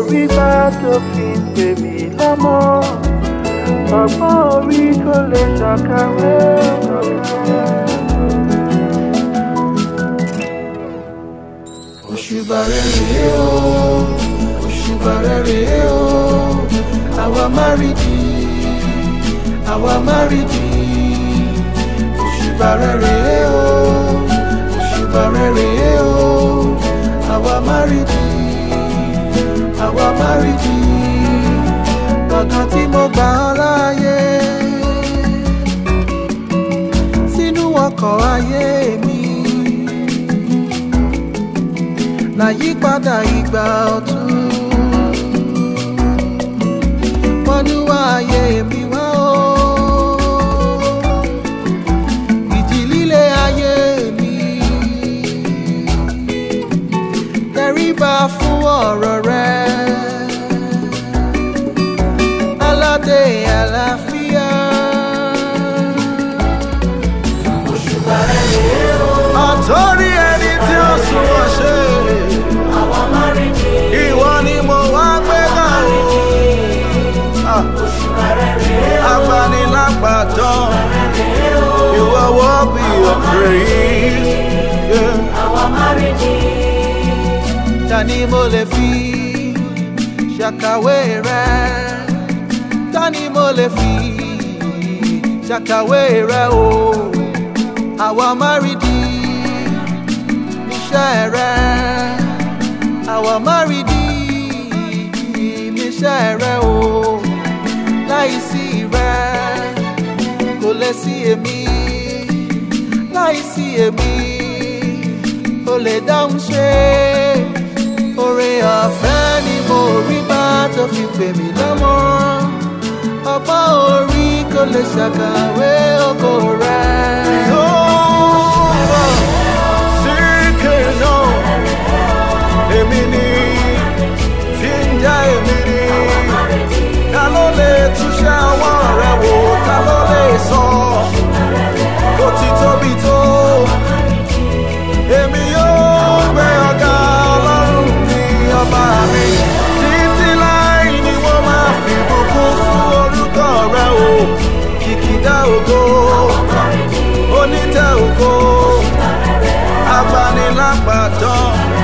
rí bá tó fi ń pè mí lọ́mọ ọgbọ́n orí kò lè ṣàkàwé. òṣùbà rẹ̀ rèé o òṣùbà rẹ̀ rèé o àwa má rí di àwa má rí di òṣùbà rẹ̀ rèé o òṣùbà rẹ̀ rèé o àwa má rí di àwa má rí di kankan tí mo gbà ọ́ láàyè sínú ọkọ̀ ayé mi láyípadà ìgbà ọ̀tun wọnúwà ayé mi wá o ìjì líle ayé mi tẹríba fún ọ̀rọ̀ rẹ aládé àlàáfíà. àtọ́rí ẹni tí ó sunwọ̀n ṣe ìwọ ni mo wá gbé ga o. Ah. Abanilágbàtàn, ìwọ wọ́ bí your praise. Yeah. Tani mo lè fi ṣàkàwé rẹ? Tani mo lè fi ṣàkàwé rẹ o? Àwa máa rí di iṣẹ́ rẹ. Àwa máa rí di iṣẹ́ rẹ o. Láìsí rẹ kò lè sí èmi. Láìsí èmi kò lè dáhùn ṣe. Oore ọ̀fẹ́ ni mo rí bá tó fi pè mí lọ́mọ. Ọgbọ́n orí kò lè ṣàkàwé ògo rẹ̀. Yóò sí kéèyàn èmi ni tí ń já èmi ni. Ta ló lè túṣẹ́ ọwọ́ rẹ̀ wò? Ta ló lè sọ bó ti tóbi tó? Èmi yóò gbé ọ̀gá ọlọ́run ní ọba mi. Títí láì ni wọ́n máa fi bùkún fún orúkọ rẹ̀ o. Kìkìdá ògo, onítẹ̀ ògo, abanilágbàtàn.